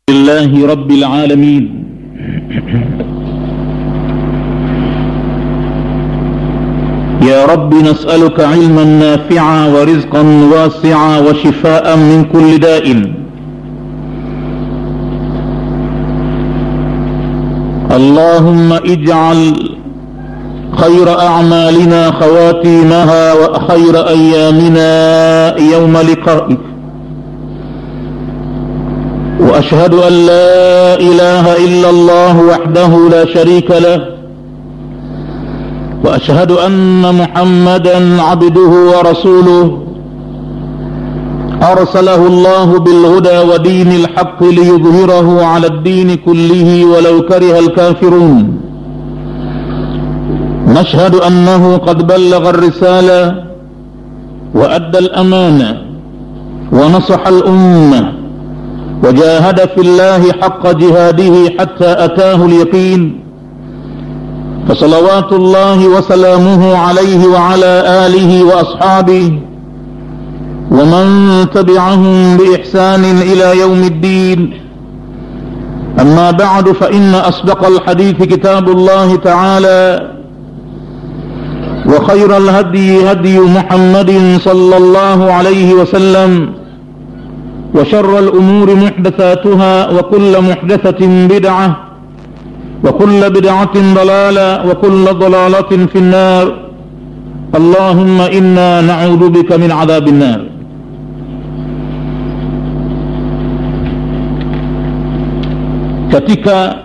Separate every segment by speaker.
Speaker 1: لله رب العالمين يا رب نسألك علما نافعا ورزقا واسعا وشفاء من كل داء اللهم اجعل خير أعمالنا خواتيمها وخير أيامنا يوم لقائك واشهد ان لا اله الا الله وحده لا شريك له واشهد ان محمدا عبده ورسوله ارسله الله بالهدى ودين الحق ليظهره على الدين كله ولو كره الكافرون نشهد انه قد بلغ الرساله وادى الامانه ونصح الامه وجاهد في الله حق جهاده حتى اتاه اليقين فصلوات الله وسلامه عليه وعلى اله واصحابه ومن تبعهم باحسان الى يوم الدين اما بعد فان اصدق الحديث كتاب الله تعالى وخير الهدي هدي محمد صلى الله عليه وسلم وشر الأمور محدثاتها وكل محدثة بدعة وكل بدعة ضلالة وكل ضلالة في النار اللهم إنا نعوذ بك من عذاب النار katika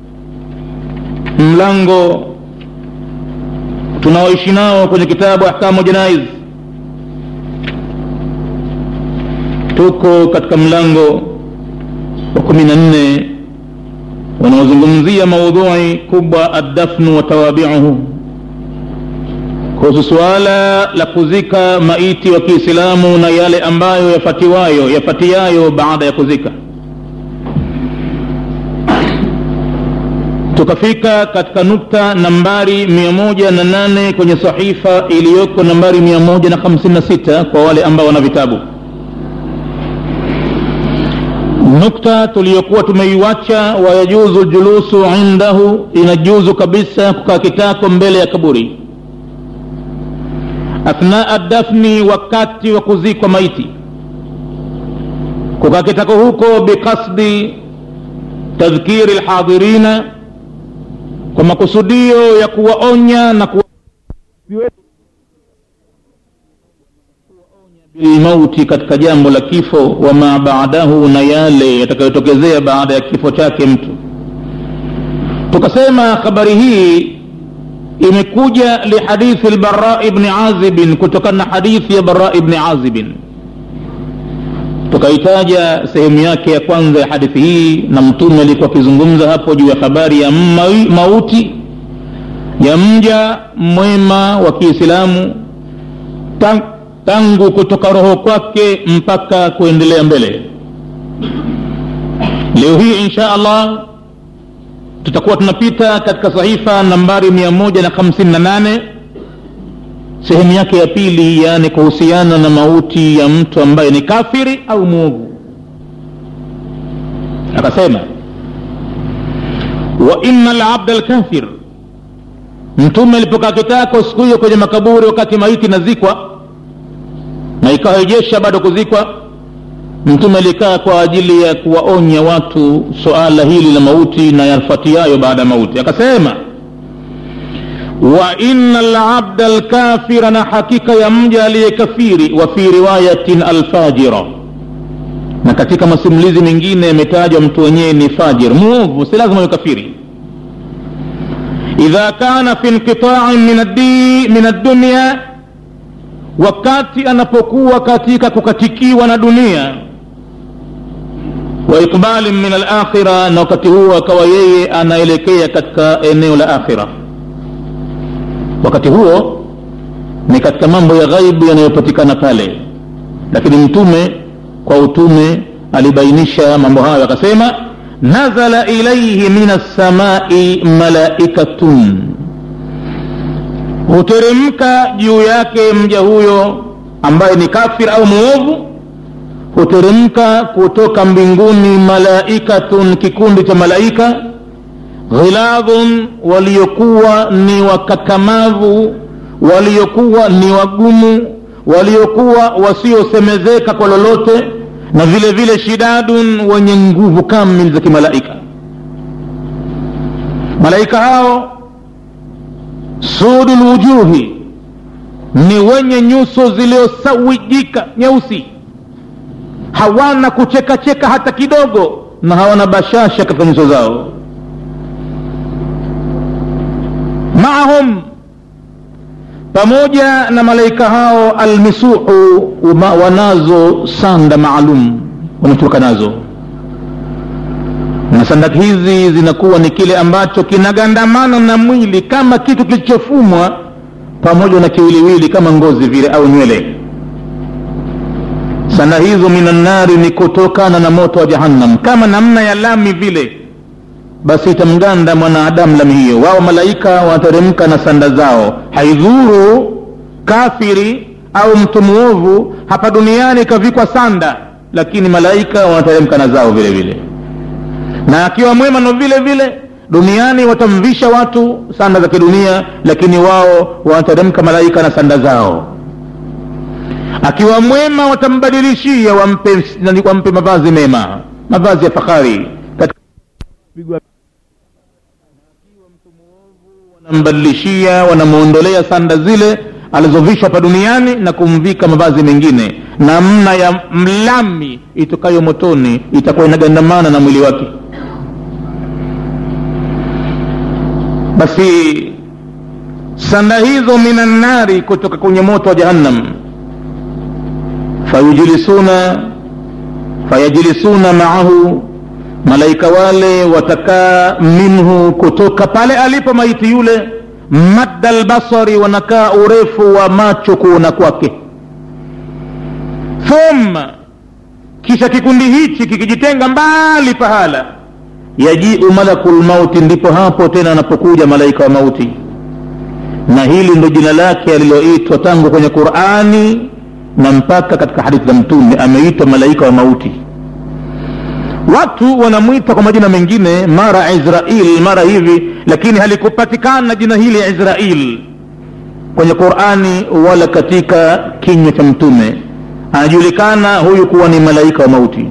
Speaker 1: mlango tunaoishi nao kwenye kitabu ahkamu janaiz tuko katika mlango wa kumi na nne wanaozungumzia maudhui kubwa addafnu wa tawabiuhu kuhusu suala la kuzika maiti wa kiislamu na yale ambayo yafatiwayo yafatiayo baada ya kuzika tukafika katika nukta nambari mia moja na nane kwenye sahifa iliyoko nambari mia moja na hamsini na sita kwa wale ambao wana vitabu nukta tuliyokuwa tumeiwacha wayajuzu julusu indahu inajuzu kabisa kukaa kitako mbele ya kaburi athnaa dafni wakati wa kuzikwa maiti kukaa kitako huko biqasdi tadhkiri lhadirina kwa makusudio ya kuwaonya na kuwa bilmauti katika jambo la kifo wama baadahu na yale yatakayotokezea baada ya kifo chake mtu tukasema habari hii imekuja lihadithi lbara ibni azibin kutokana na hadithi ya bara ibni azibin tukaitaja sehemu yake ya kwanza ya hadithi hii na mtume alikuwa akizungumza hapo juu ya habari ya mauti ya mja mwema wa kiislamu tangu kutoka roho kwake mpaka kuendelea mbele leo hii insha allah tutakuwa tunapita katika sahifa nambari mia moja na hamsini na nane sehemu yake ya pili yaani kuhusiana na mauti ya mtu ambaye ni kafiri au mwovu akasema wa ina labda lkafir mtume alipokaa kitako siku hiyo kwenye makaburi wakati maiti nazikwa na ikarejesha bado kuzikwa mtume alikaa kwa ajili ya kuwaonya watu suala hili la mauti na yafuatiayo baada ya mauti akasema wa ina labda lkafira na hakika ya mja aliyekafiri wa fi riwayatin alfajira na katika masimulizi mengine yametajwa mtu wenyewe ni fajir mwovu si lazima kafiri idha kana fi inqitain min addunya wakati anapokuwa katika kukatikiwa na dunia wa iqbalin min alakhira na wakati huo akawa yeye anaelekea katika eneo la akhira wakati huo ni katika mambo ya ghaibu yanayopatikana pale lakini mtume kwa utume alibainisha mambo hayo akasema nazala ilaihi min assamai malaikatun huteremka juu yake mja huyo ambaye ni kafir au muovu huteremka kutoka mbinguni malaikatun kikundi cha malaika ghiladhun waliokuwa ni wakakamavu waliokuwa ni wagumu waliokuwa wasiosemezeka kwa lolote na vile vile shidadun wenye nguvu kamili za kimalaika malaika hao sudu lwujuhi ni wenye nyuso zilizosawijika nyeusi hawana kuchekacheka hata kidogo na hawana bashasha katika nyuso zao maahum pamoja na malaika hao almisuhu wanazo sanda maalum wanatoka nazo na sanda hizi zinakuwa ni kile ambacho kinagandamana na mwili kama kitu kilichofumwa pamoja na kiwiliwili kama ngozi vile au nywele sanda hizo minannari ni kutokana na moto wa jahannam kama namna ya lami vile basi itamganda mwanadamu lami hiyo wao malaika wanateremka na sanda zao haidhuru kafiri au mtu mwovu hapa duniani ikavikwa sanda lakini malaika wanateremka na zao vile vile na akiwa mwema no vile vile duniani watamvisha watu sanda za kidunia lakini wao wanateremka malaika na sanda zao akiwa mwema watambadilishia wampe, wampe mavazi mema mavazi ya fahari wanambadilishia wanamwondolea sanda zile alizovishwa hapa duniani na kumvika mavazi mengine namna ya mlami itokayo motoni itakuwa inagandamana na mwili wake basi sanda hizo minannari kutoka kwenye moto wa jahannam fayujlisuna fayajlisuna maahu malaika wale watakaa minhu kutoka pale alipo maiti yule madda lbasari wanakaa urefu wa macho kuona kwake thumma kisha kikundi hichi kikijitenga mbali pahala yajiu malaku lmauti ndipo hapo tena anapokuja malaika wa mauti na hili ndo jina lake aliloitwa tangu kwenye qurani na mpaka katika hadithi za mtume ameitwa malaika wa mauti watu wanamwita kwa majina mengine mara israil mara hivi lakini halikupatikana jina hili israil kwenye qurani wala katika kinywa cha mtume anajulikana huyu kuwa ni malaika wa mauti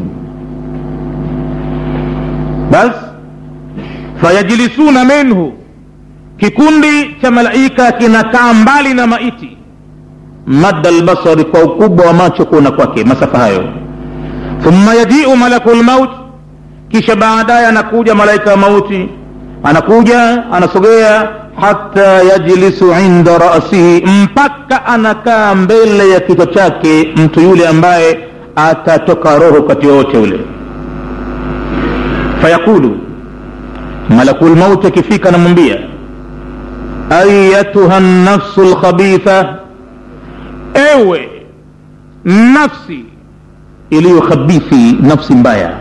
Speaker 1: bas fayajlisuna minhu kikundi cha malaika kinakaa mbali na maiti madda lbasari kwa ukubwa wa macho kuona kwake masafa hayo thumma yajiu malaku lmaut kisha baadaye anakuja malaika wa mauti anakuja anasogea hata yajlisu inda rasihi mpaka anakaa mbele ya kichwa chake mtu yule ambaye atatoka roho wakati wowote ule fayaqulu malaku lmauti akifika anamwambia ayatuha nafsu lkhabitha ewe nafsi iliyo khabithi nafsi mbaya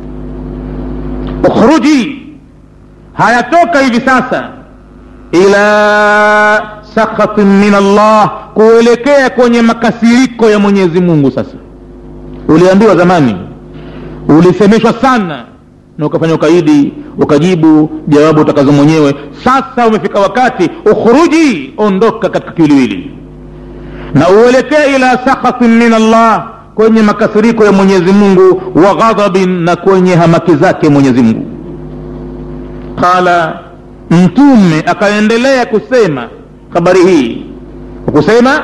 Speaker 1: ukhruji hayatoka hivi sasa ila sakhatin min allah kuelekea kwenye makasiriko ya mwenyezi mungu sasa uliambiwa zamani ulisemeshwa sana na ukafanya ukaidi ukajibu jawabu utakazo mwenyewe sasa umefika wakati ukhruji ondoka katika kiwiliwili na uelekee ila sakhatin min allah kwenye makasiriko ya mwenyezi mungu wa ghadhabin na kwenye hamaki zake mwenyezi mungu qala mtume akaendelea kusema habari hii kusema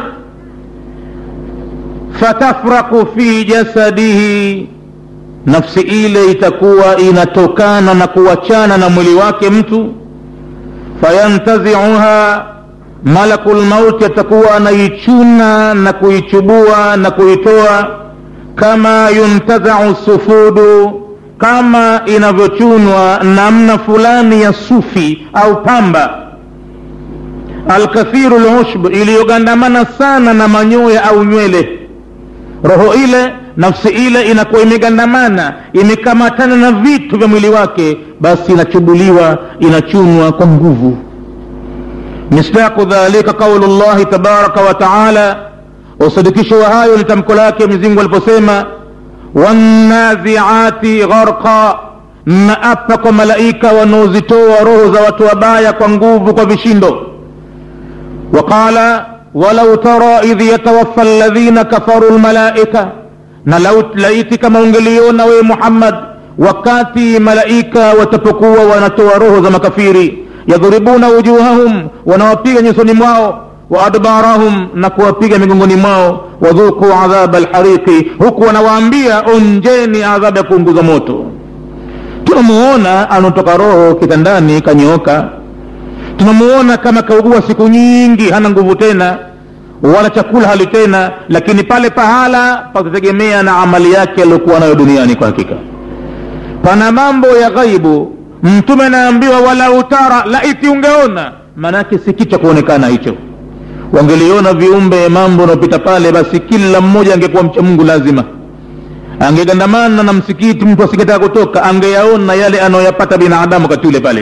Speaker 1: fatafraku fi jasadihi nafsi ile itakuwa inatokana na kuachana na mwili wake mtu fayantaziuha malaku lmauti atakuwa anaichuna na kuichubua na kuitoa kama yuntazau sufudu kama inavyochunwa namna fulani ya sufi au pamba alkathiru lushb iliyogandamana sana na manyoya au nywele roho ile nafsi ile inakuwa imegandamana imekamatana na vitu vya mwili wake basi inachubuliwa inachunwa kwa nguvu misdaqu dhalika qaulu llahi tabaraka wa taala usadikisho wa hayo ni tamko lake mwenyezimngu aliposema wannaziati gharqa na apa kwa malaika wanaozitoa roho za watu wabaya kwa nguvu kwa vishindo waqala walau tara idh yatawaffa alladhina kafaru lmalaika na laiti kama ungeliona wewe muhammad wakati malaika watapokuwa wanatoa roho za makafiri yadhribuna wujuhahum wanawapiga nyusoni mwao wa adbarahum na kuwapiga migongoni mwao wadhuku adhaba lhariqi huku wanawaambia onjeni adhabu ya kuunguza moto tunamuona anatoka roho kitandani kanyooka tunamuona kama kaugua siku nyingi hana nguvu tena wala chakula hali tena lakini pale pahala patategemea na amali yake aliyokuwa nayo duniani kwa hakika pana mambo ya ghaibu mtume anaambiwa walau tara laiti ungeona maanake si kitu cha kuonekana hicho wangeliona viumbe mambo unaopita pale basi kila mmoja angekuwa mcha mungu lazima angegandamana na msikiti mtu asingetaka kutoka angeyaona yale anayoyapata binadamu wakati ule pale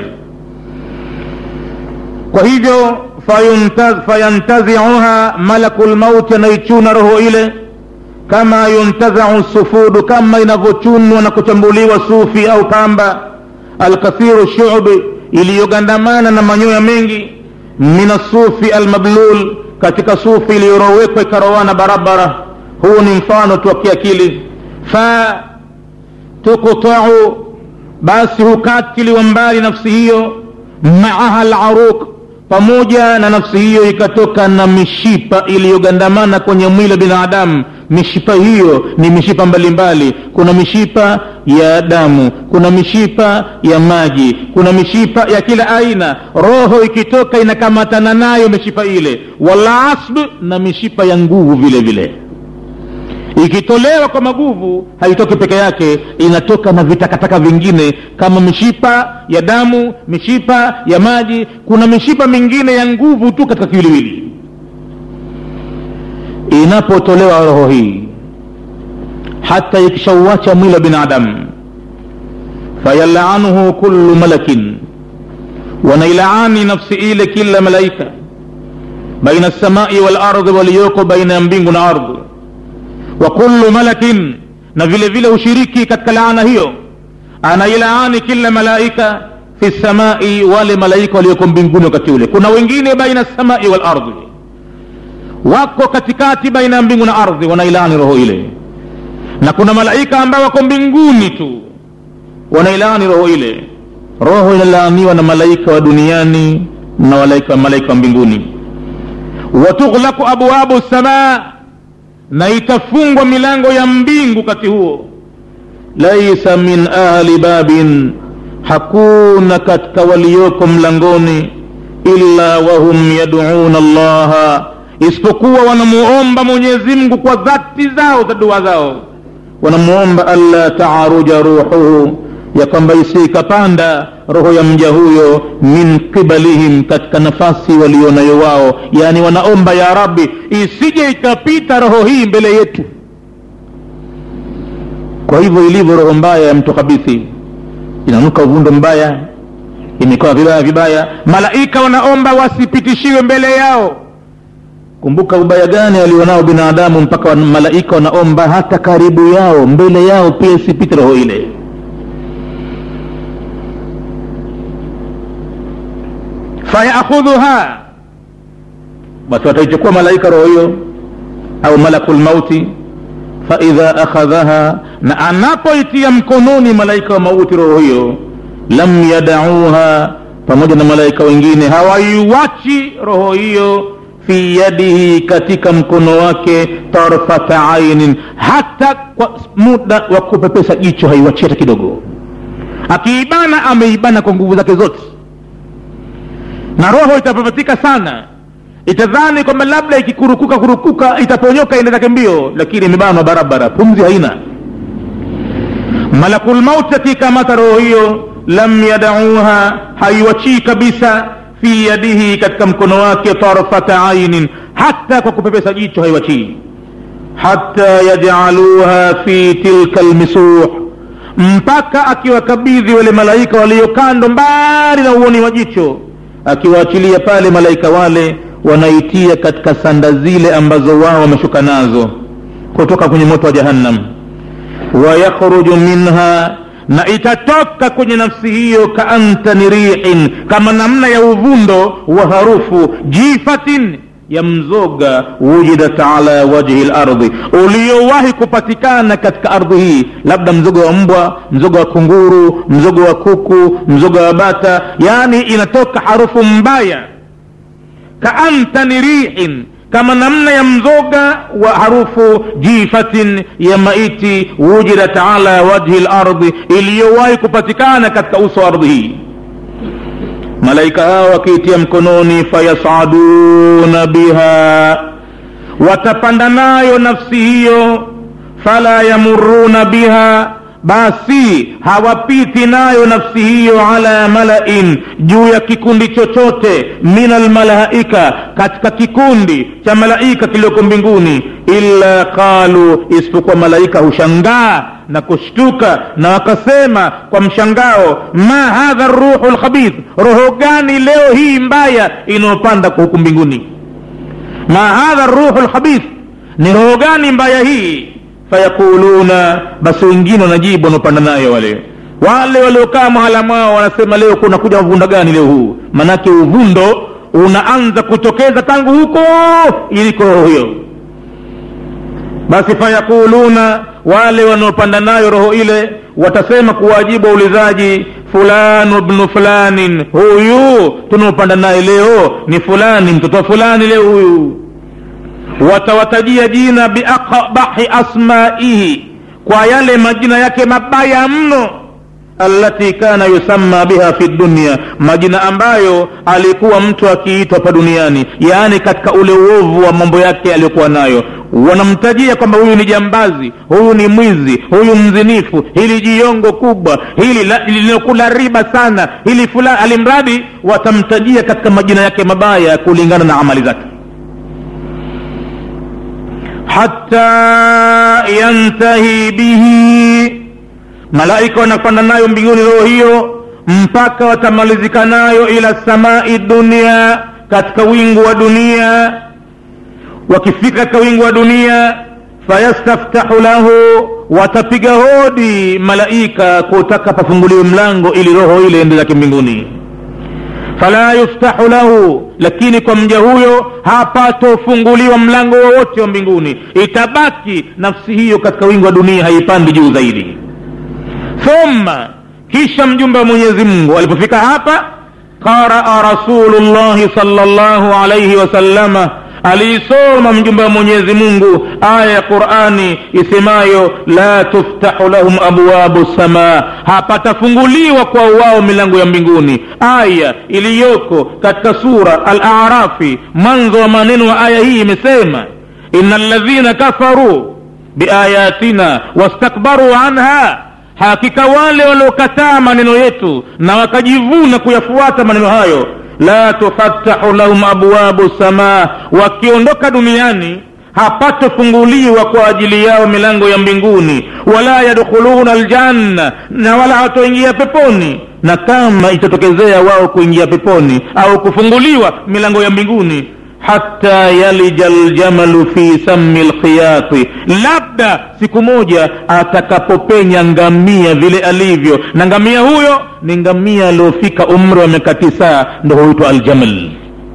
Speaker 1: kwa hivyo fayantaziuha malaku lmauti anaichuna roho ile kama yuntazau sufudu kama inavyochunwa na kuchambuliwa sufi au pamba alkathiru shubi iliyogandamana na manyoya mengi min asufi almablul katika sufi iliyorowekwa ikarowana barabara huu ni mfano tu wa kiakili fa tuktau basi hukatiliwa mbali nafsi hiyo maaha laruq pamoja na nafsi hiyo ikatoka na mishipa iliyogandamana kwenye mwili wa binadamu mishipa hiyo ni mishipa mbalimbali mbali. kuna mishipa ya damu kuna mishipa ya maji kuna mishipa ya kila aina roho ikitoka inakamatana nayo mishipa ile walasb na mishipa ya nguvu vile vile ikitolewa kwa maguvu haitoki peke yake inatoka na vitakataka vingine kama mishipa ya damu mishipa ya maji kuna mishipa mingine ya nguvu tu katika kiwiliwili inapotolewa roho hii hata ikishauacha mwili wa binadamu fayalanuhu kullu malakin wanailaani nafsi ile kila malaika baina lsamai walardhi waliyoko baina ya mbingu na ardhi wa kullu malakin na vile vile ushiriki katika laana hiyo anailaani kila malaika fi samai wale malaika walioko mbinguni wakati ule kuna wengine baina samai wal ardhi wako katikati baina ya mbingu na ardhi wanailaani roho ile na kuna malaika ambao wako mbinguni tu wanailaani roho ile roho inalaaniwa na malaika wa duniani na malaika malaika wa mbinguni watughlaku abwabu samaa na itafungwa milango ya mbingu wakati huo laisa min ahli babin hakuna katika walioko mlangoni illa wahum yaduuna llaha isipokuwa wanamuomba mwenyezi mungu kwa dhati zao za dua zao wanamuomba alla taaruja ruhuhu ya kwamba isiikapanda roho ya mja huyo min qibalihim katika nafasi walionayo wao yaani wanaomba ya rabbi isije ikapita roho hii mbele yetu kwa hivyo ilivyo roho mbaya ya mtu kabithi inanuka uvundo mbaya imekaa vibaya vibaya malaika wanaomba wasipitishiwe mbele yao kumbuka ubaya gani alionao binadamu mpaka malaika wanaomba hata karibu yao mbele yao pia isipite roho ile fayakhudhuha basi wataichukua malaika roho hiyo au malaku lmauti faidha akhadhaha na anapoitia mkononi malaika wa mauti roho hiyo lam yadauha pamoja na malaika wengine hawaiwachi roho hiyo fi yadihi katika mkono wake tarfata ainin hata kwa muda wa kupepesa jicho haiwachi hata kidogo akiibana ameibana kwa nguvu zake zote na roho itapapatika sana itadhani kwamba labda ikikurukuka kurukuka itaponyoka ende zake mbio lakini imebanwa barabara pumzi haina malakulmauti akiikamata roho hiyo lam yadauha haiwachii kabisa fi yadihi katika mkono wake tarfata ainin hata kwa kupepesa jicho haiwachii hata yajaluha fi tilka lmisuh mpaka akiwakabidhi wale malaika walio kando mbali na uoni wa jicho akiwaachilia pale malaika wale wanaitia katika sanda zile ambazo wao wameshuka nazo kutoka kwenye moto wa jahannam wayakhruju minha na itatoka kwenye nafsi hiyo kaantani rihin kama namna ya uvundo wa harufu jifatin ya mzoga wujidat ala wajhi lardhi uliowahi kupatikana katika ardhi hii labda mzoga wa mbwa mzoga wa kunguru mzoga wa kuku mzoga wa bata yaani inatoka harufu mbaya kaantani rihin kama namna ya mzoga wa harufu jifatin ya maiti wujidat ala wajhi lardhi iliyowahi kupatikana katika uso wa ardhi hii malaika hao wakiitia mkononi fayasaduna biha watapanda nayo nafsi hiyo fala yamuruna biha basi hawapiti nayo nafsi hiyo ala malain juu ya kikundi chochote min almalaika katika kikundi cha malaika kilioko mbinguni illa qalu isipokuwa malaika hushangaa na kushtuka na wakasema kwa mshangao ma hadha ruhu lkhabith roho gani leo hii mbaya inayopanda kwa huku mbinguni ma hadha ruhu lkhabith ni roho gani mbaya hii fayaquluna basi wengine wanajibu wanaopanda nayo wale wale waliokaa mahala mwao wanasema leo kunakuja mvunda gani leo huu manake uvundo unaanza kutokeza tangu huko iliko roho hiyo basi fayaquluna wale wanaopanda nayo roho ile watasema kuwajibu waulizaji fulanu bnu fulanin huyu tunaopanda naye leo ni fulani mtoto wa fulani leo huyu watawatajia jina biaqbahi asmaihi kwa yale majina yake mabaya mno allati kana yusamma biha fi dunya majina ambayo alikuwa mtu akiitwa hapa duniani yaani katika ule uovu wa mambo yake aliyokuwa nayo wanamtajia kwamba huyu ni jambazi huyu ni mwizi huyu mzinifu hili jiongo kubwa hili linokula riba sana hili fulani alimradi watamtajia katika majina yake mabaya kulingana na amali zake hata yantahi bihi malaika wanapanda nayo mbinguni roho hiyo mpaka watamalizika nayo ila samai dunia katika wingu wa dunia wakifika katika wingu wa dunia fayastaftahu lahu watapiga hodi malaika kutaka pafunguliwe mlango ili roho ile ende zake mbinguni fala yuftahu lahu lakini kwa mja huyo hapatofunguliwa mlango wowote wa mbinguni itabaki nafsi hiyo katika wingi wa dunia haipandi juu zaidi thumma kisha mjumbe wa mwenyezi mungu alipofika hapa qaraa rasulullahi salllahu alaihi wasallama aliisoma mjumbe wa mwenyezi mungu aya ya qurani isemayo la tuftahu lahum abwabu samaa hapatafunguliwa kwa wao milango ya mbinguni aya iliyoko katika sura al-arafi mwanzo wa maneno wa aya hii imesema ina ladhina kafaruu biayatina wastakbaruu anha hakika wale waliokataa maneno yetu na wakajivuna kuyafuata maneno hayo la tufattahu lahum abwabu samaa wakiondoka duniani hapatofunguliwa kwa ajili yao milango ya mbinguni wala yadkhuluna aljanna na wala hawatoingia peponi na kama itatokezea wao kuingia peponi au kufunguliwa milango ya mbinguni hata yalija ljamalu fi sami lkhiyati labda siku moja atakapopenya ngamia vile alivyo na ngamia huyo ni ngamia aliofika umri wa miaka tisaa ndo huitwa aljamal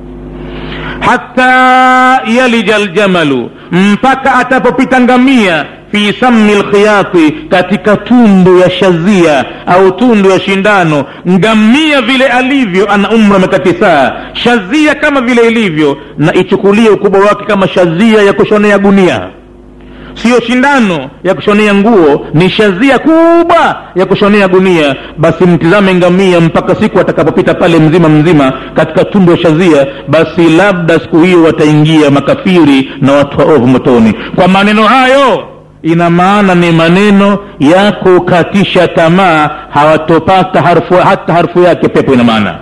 Speaker 1: hata yalija ljamalu mpaka atapopita ngamia fi sami lkhiyati katika tundu ya shazia au tundu ya shindano ngamia vile alivyo ana umri wa miaka tisaa shazia kama vile ilivyo na ichukulie ukubwa wake kama shazia ya kushonea gunia siyo shindano ya kushonea nguo ni shazia kubwa ya kushonea gunia basi mtizame ngamia mpaka siku atakapopita pale mzima mzima katika tundu ya shazia basi labda siku hiyo wataingia makafiri na watu waovu motoni kwa maneno hayo ina maana ni maneno ya kukatisha tamaa hawatopata harfu, hata harfu yake pepo ina maana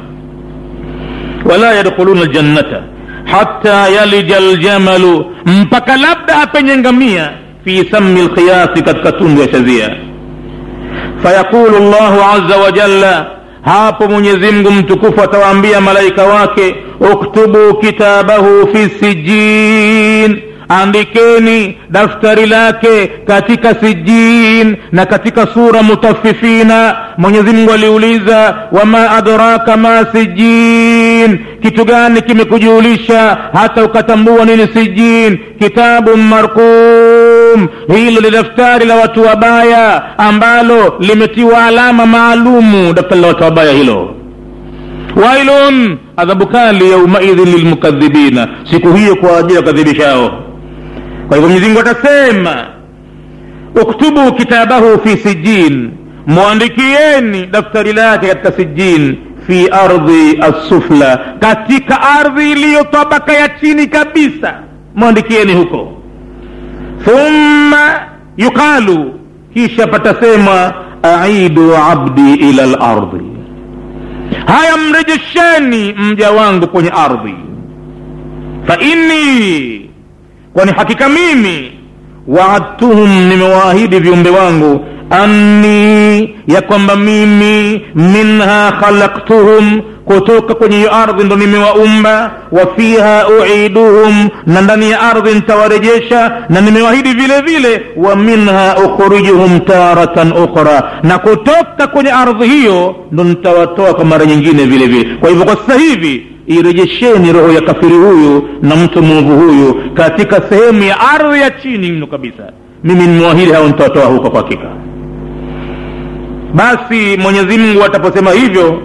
Speaker 1: wala yadkhuluna ljannata hata yalija ljamalu mpaka labda apenye ngamia fi sami lkhiyasi katika tundu ya shazia fayaqulu llahu aza wajalla hapo mwenyezi mungu mtukufu atawaambia malaika wake uktubu kitabahu fi sijin andikeni daftari lake katika sijin na katika sura mutafifina mwenyezi mungu aliuliza wama adraka ma sijin kitu gani kimekujulisha hata ukatambua nini sijin kitabu markum hilo ni daftari la watu wabaya ambalo limetiwa alama maalumu daftari la watu wabaya hilo wailun adhabu kali yaumaidhin lilmukadhibina siku hiyo kwa ajili ya wakadhibishao kwa hivyo mwenyezimungu atasema uktubu kitabahu fi sijin mwandikieni daftari lake katika sijin fi ardhi assufla katika ardhi iliyo tabaka ya chini kabisa mwandikieni huko thumma yuqalu kisha patasemwa aidu abdi ila lardhi haya mrejesheni mja wangu kwenye ardhi fa inni kwani hakika mimi waadtuhum nimewaahidi viumbe wangu anni ya kwamba mimi minha khalaktuhum kutoka kwenye hiyo ardhi ndo nimewaumba wa fiha uiduhum na ndani ya ardhi nitawarejesha na nimewahidi vile vile wa minha ukhrijuhum taratan ukhra na kutoka kwenye ardhi hiyo ndo nitawatoa kwa mara nyingine vile vile kwa hivyo kwa sasa hivi irejesheni roho ya kafiri huyu na mtu mwovu huyu katika sehemu ya ardhi ya chini mno kabisa mimi nimewahidi hao nitawatoa huko kwa hakika basi mwenyezi mungu ataposema hivyo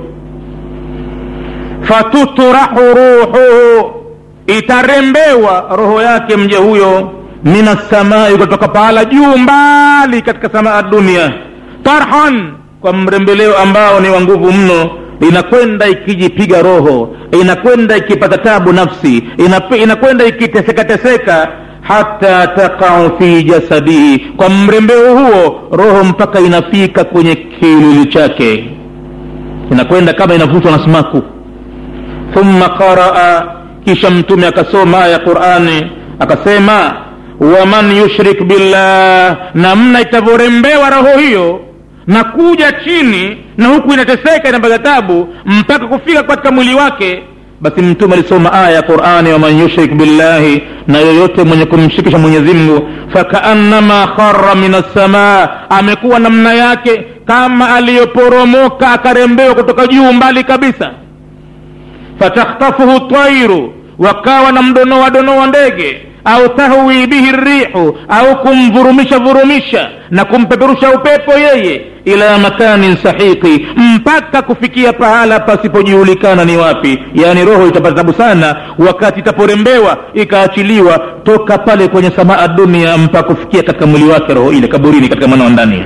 Speaker 1: fatutrahu ruhuhu itarembewa roho yake mja huyo min assamai kutoka pahala juu mbali katika samaa dunia tarhan kwa mrembeleo ambao ni wa nguvu mno inakwenda ikijipiga roho inakwenda ikipata tabu nafsi inakwenda ikitesekateseka hata taqau fi jasadihi kwa mrembeo huo roho mpaka inafika kwenye kiwiliwili chake inakwenda kama inavutwa na sumaku thumma qaraa kisha mtume akasoma aya ya qurani akasema waman yushrik billah namna itavyorembewa roho hiyo na kuja chini na huku inateseka inapata tabu mpaka kufika katika mwili wake basi mtume alisoma aya ya qurani waman yushrik billahi na yoyote mwenye kumshirikisha mwenyezimngu fakaannama khara min assamaa amekuwa namna yake kama aliyoporomoka akarembewa kutoka juu mbali kabisa fatakhtafuhu tairu wakawa na mdonoa donoa ndege au tahwi bihi rihu au kumvurumisha vurumisha na kumpeperusha upepo yeye ila makanin sahiqi mpaka kufikia pahala pasipojulikana ni wapi yaani roho itapata tabu sana wakati itaporembewa ikaachiliwa toka pale kwenye samaa dunia mpaka kufikia katika mwili wake roho ile kaburini katika mwana wa ndani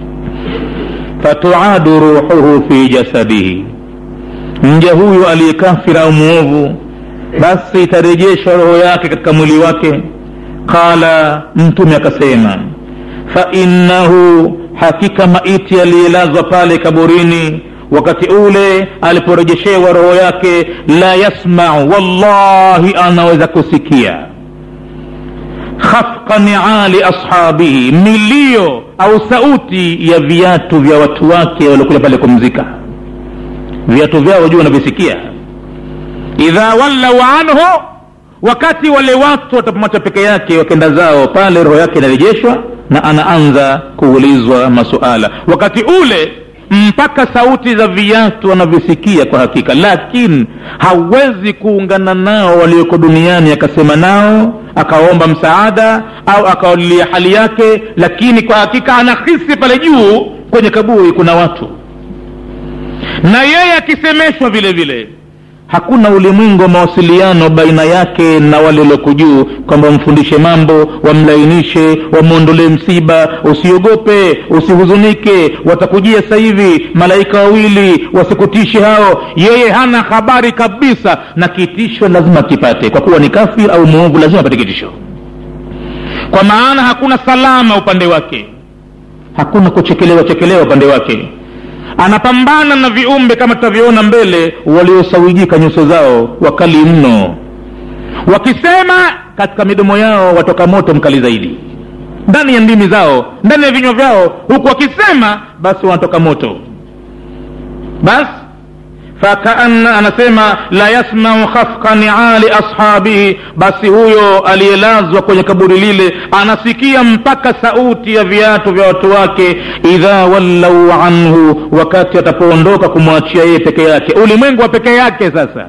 Speaker 1: fatuadu ruhuhu fi jasadihi mja huyu aliyekafira au mwovu basi itarejeshwa roho yake katika mwili wake qala mtume akasema fainnahu hakika maiti aliyelazwa pale kaburini wakati ule aliporejeshewa roho yake la yasmau wallahi anaweza kusikia khafqa niali ashabihi milio au sauti ya viatu vya watu wake waliokuja pale kumzika viatu vyao juu wanavisikia idha wallau anhu wakati wale watu watapomwacha peke yake wakenda zao pale roho yake inarejeshwa na anaanza kuulizwa masuala wakati ule mpaka sauti za viatu wanavisikia kwa hakika lakini hawezi kuungana nao walioko duniani akasema nao akaomba msaada au akawalilia hali yake lakini kwa hakika anahisi pale juu kwenye kaburi kuna watu na yeye akisemeshwa vile vile hakuna ulimwengu wa mawasiliano baina yake na wale walioko juu kwamba wamfundishe mambo wamlainishe wamwondolee msiba usiogope usihuzunike watakujia sasa hivi malaika wawili wasikutishe hao yeye hana habari kabisa na kitisho lazima kipate kwa kuwa ni kafir au mwovu lazima apate kitisho kwa maana hakuna salama upande wake hakuna kuchekelewa chekelewa upande wake anapambana na viumbe kama tutavyoona mbele waliosawijika nyuso zao wakali mno wakisema katika midomo yao watoka moto mkali zaidi ndani ya ndimi zao ndani ya vinywa vyao huku wakisema basi wanatoka moto basi fakaanna anasema la yasmau khafqa niali ashabihi basi huyo aliyelazwa kwenye kaburi lile anasikia mpaka sauti ya viatu vya watu wake idha wallau anhu wakati atapoondoka kumwachia yeye peke yake ulimwengu wa peke yake sasa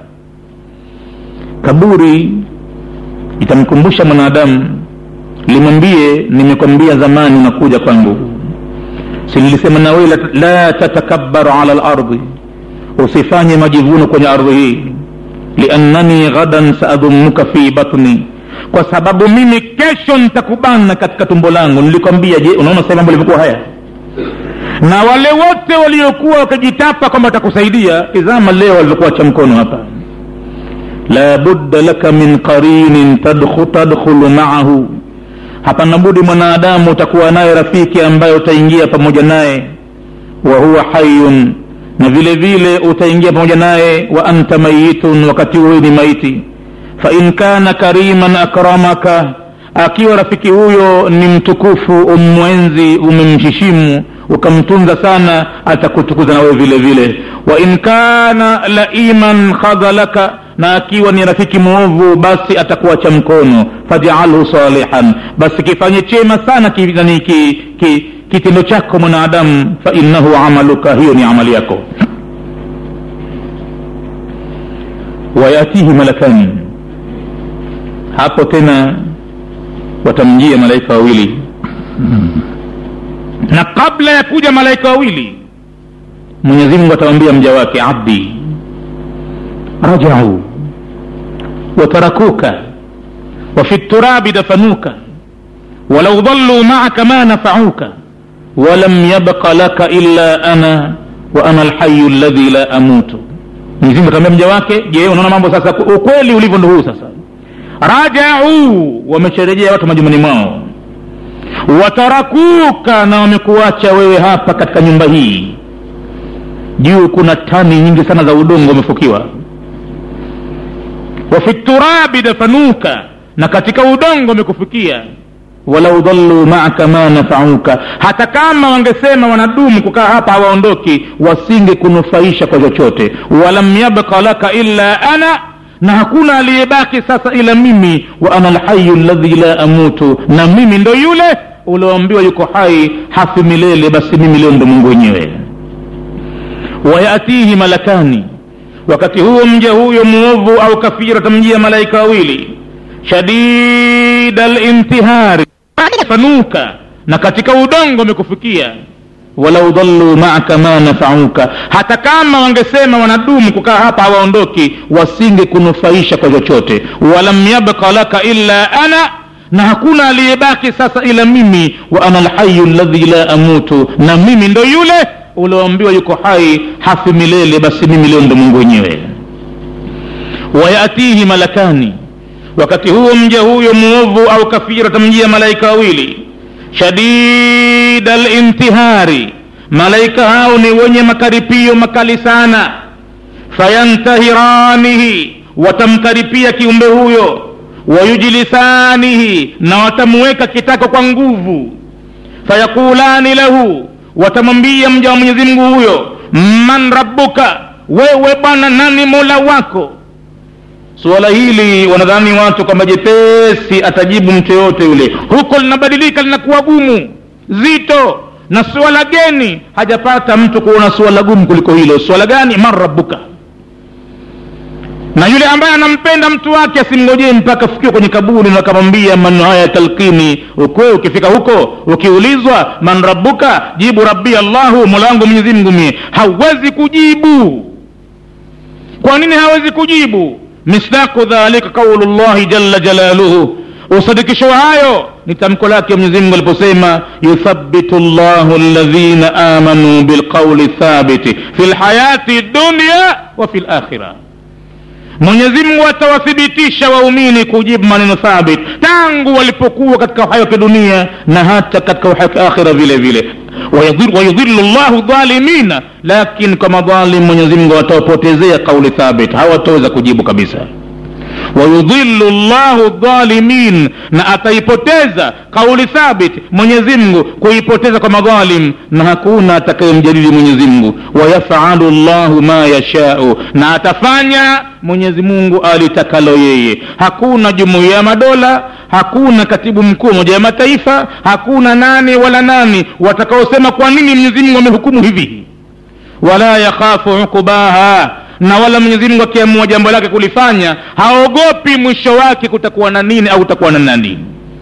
Speaker 1: kaburi itamkumbusha mwanadamu limwambie nimekwambia zamani unakuja kwangu sinilisema nawe la, la tatakabbaru ala lardi usifanye majivuno kwenye ardhi hii liannani ghadan saadhumuka fi batni kwa sababu mimi kesho nitakubana katika tumbo langu nilikwambia je unaona sasa mambo limekuwa haya na wale wote waliokuwa wakijitapa kwamba watakusaidia tizama leo walivyokuwa cha mkono hapa la budda laka min qarinin tadkhulu maahu hapana budi mwanadamu utakuwa naye rafiki ambaye utaingia pamoja naye wa huwa hayun na vile vile utaingia pamoja naye wa anta mayitun wakati huyo ni maiti fain kana kariman akramaka akiwa rafiki huyo ni mtukufu umwenzi umemheshimu ukamtunza sana atakutukuza na wewe vile vile wa in kana laiman khadhalaka na akiwa ni rafiki mwovu basi atakuacha mkono fajalhu salihan basi kifanye chema sana kitendo ki, ki, ki, chako mwanadamu fainnahu amaluka hiyo ni amali yako wayatihi malakani hapo tena watamjia malaika wawili na kabla ya kuja malaika wawili mwenyezi mungu atawambia mja wake abdi rajau watarakuka wafi turabi dafanuka walau dhaluu maaka ma nafauka walam yabqa laka illa ana wa ana alhayu ladhi la amutu mwenyezimungu atawambia mja wake je unaona mambo sasa ukweli ulivyo ndo huu sasa rajau wamesharejea watu majumbani mwao watarakuka na wamekuacha wewe hapa katika nyumba hii juu kuna tani nyingi sana za udongo wamefukiwa wafi turabi dafanuka na katika udongo wamekufikia walau dhaluu maaka ma nafauka hata kama wangesema wanadumu kukaa hapa hawaondoki wasinge kunufaisha kwa chochote walam yabqa laka illa ana na hakuna aliyebaki sasa ila mimi wa ana lhayu ladhi la amutu na mimi ndo yule ulioambiwa yuko hai hafi milele basi mimi leo ndo mungu wenyewe wayatihi malakani wakati huo mja huyo mwovu au kafiri atamjia malaika wawili shadida lintihari fanuka na katika udongo amekufikia walau dhaluu maaka ma nafauka hata kama wangesema wanadumu kukaa hapa hawaondoki wasinge kunufaisha kwa chochote walam yabqa laka illa ana na hakuna aliyebaki sasa ila mimi wa ana lhayu ladhi la amutu na mimi ndo yule ulioambiwa yuko hai hafi milele basi mimi leo ndo mungu wenyewe wayatihi malakani wakati huo mja huyo mwovu au kafiri atamjia malaika wawili shadida lintihari malaika hao ni wenye makaripio makali sana fayantahiranihi watamkaripia kiumbe huyo wayujlisanihi na watamuweka kitako kwa nguvu fayakulani lahu watamwambia mja wa mwenyezi mungu huyo man rabbuka wewe bwana nani mola wako suala hili wanadhani watu kwamba jepesi atajibu mtu yoyote yule huko linabadilika linakuwa gumu zito na suala geni hajapata mtu kuona suala gumu kuliko hilo suala gani man rabbuka na yule ambaye anampenda mtu wake asimngojee mpaka afikiwe kwenye kaburi na akamwambia maneno haya ya talkini ukwe ukifika huko ukiulizwa man rabbuka jibu rabbi allahu mola wangu mwenyezi mungu mie hawezi kujibu kwa nini hawezi kujibu misdaku dhalika qaulu llahi jalla jalaluhu usadikisho wa hayo ni tamko lake mwenyezi mungu aliposema yuthabitu llahu ladhina amanu bilqauli thabiti fi lhayati dunya wa fi lakhira mwenyezi mungu atawathibitisha waumini kujibu maneno thabit tangu walipokuwa katika uhai wa kidunia na hata katika uhai wa kiakhira vile vile wayudhilu llahu dhalimina lakini kwa madhalim mwenyezi mungu atawapotezea kauli thabit hawataweza kujibu kabisa wayudhilu llahu dhalimin na ataipoteza kauli thabit mwenyezi mungu kuipoteza kwa madhalim na hakuna atakayemjadili mwenyezi mungu wayafalu llahu ma yashau na atafanya mwenyezi mungu alitakalo yeye hakuna jumuiya ya madola hakuna katibu mkuu wa moja ya mataifa hakuna nani wala nani watakaosema kwa nini mwenyezi mungu amehukumu hivi wala yakhafu uqubaha na wala mwenyezi mungu akiamua jambo lake kulifanya haogopi mwisho wake kutakuwa na nini au utakuwa na nani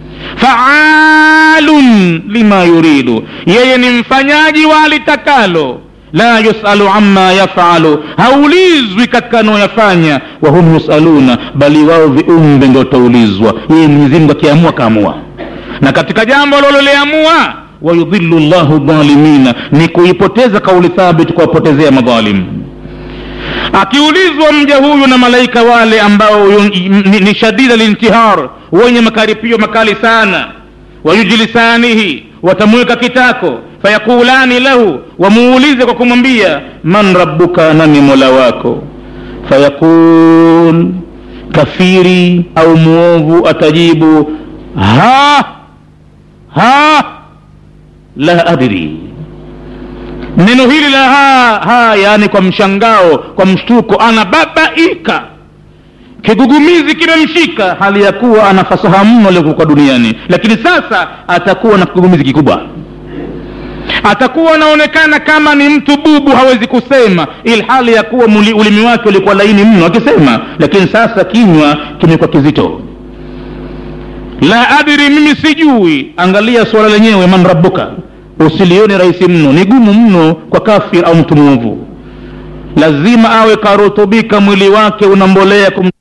Speaker 1: faalun lima yuridu yeye ni mfanyaji wa alitakalo la yusalu amma yafalu haulizwi katika anaoyafanya wahum yusaluna bali wao viumbe ndo utaulizwa yeye mwenyezimungu akiamua kaamua na katika jambo lololiamua wayudhilu llahu dhalimina ni kuipoteza kauli thabit kuwapotezea madhalimu akiulizwa mja huyu na malaika wale ambao ni, ni shadida lintihar wenye makaripio makali sana wayujlisanihi watamweka kitako fayakulani lahu wamuulize kwa kumwambia man rabbuka nani mola wako fayaqul kafiri au mwovu atajibu ha ha la adri neno hili la ha ha yaani kwa mshangao kwa mshtuko anababaika kigugumizi kimemshika hali ya kuwa ana fasaha mno aliokuwa duniani lakini sasa atakuwa na kigugumizi kikubwa atakuwa anaonekana kama ni mtu bubu hawezi kusema ilhali ya kuwa muli, ulimi wake ulikuwa laini mno akisema lakini sasa kinywa kimekuwa kizito la adri mimi sijui angalia suala lenyewe man rabbuka usilione rahisi mno ni gumu mno kwa kafir au mtu mwovu lazima awe karutubika mwili wake unambolea kum